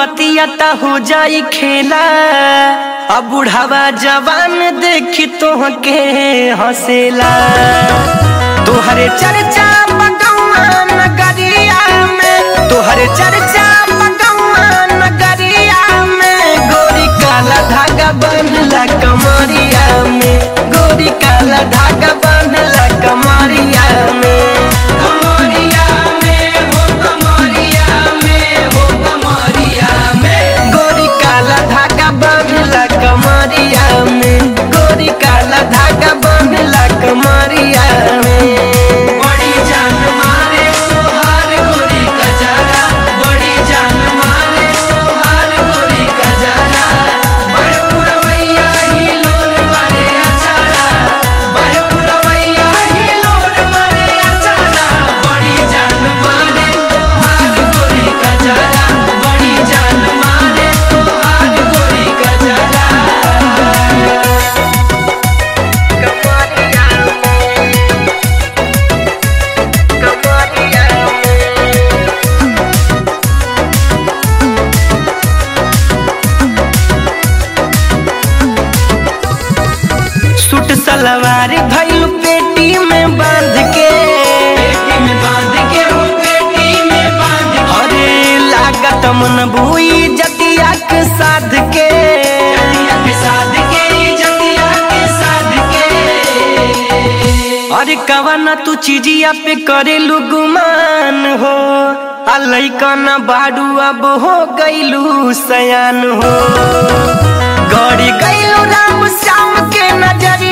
बतिया ता हो जाई खेला अब बुढ़ावा जवान देखी तोहके हंसेला तोहरे चर्चा बगौआ नगरिया में तोहरे चर्चा बगौआ नगरिया में गोरी काला धागा बांधला कमरिया में गोरी काला धागा बांधला कमरिया में कमरिया में हो कमरिया में हो कमरिया में गोरी काला धागा बांधला कमरिया में गोरी काला धागा बांधला कमरिया में बड़ी जान मारे तोहार गोरी कजरा बड़ी जान मारे तोहार गोरी कजरा बड़ पुरवैया ही लोर मारे अचारा बड़ पुरवैया ही लोर मारे अचारा बड़ी जान मारे तोहार गोरी कजरा बड़ी जान मारे तोहार गोरी कजरा कमरिया कमरिया सूट सलवार भइल पेटी में बांध के पेटी में बांध के हो पेटी में बांध के अरे लागत मन बुई जतिया के साध के जतिया के साध के जतिया के साध के अरे कवना तू चिड़िया पे करे गुमान हो आ लइकन बाड़ू अब हो गइलू सयान हो गड़ी गइलू राम श्याम के नजरिया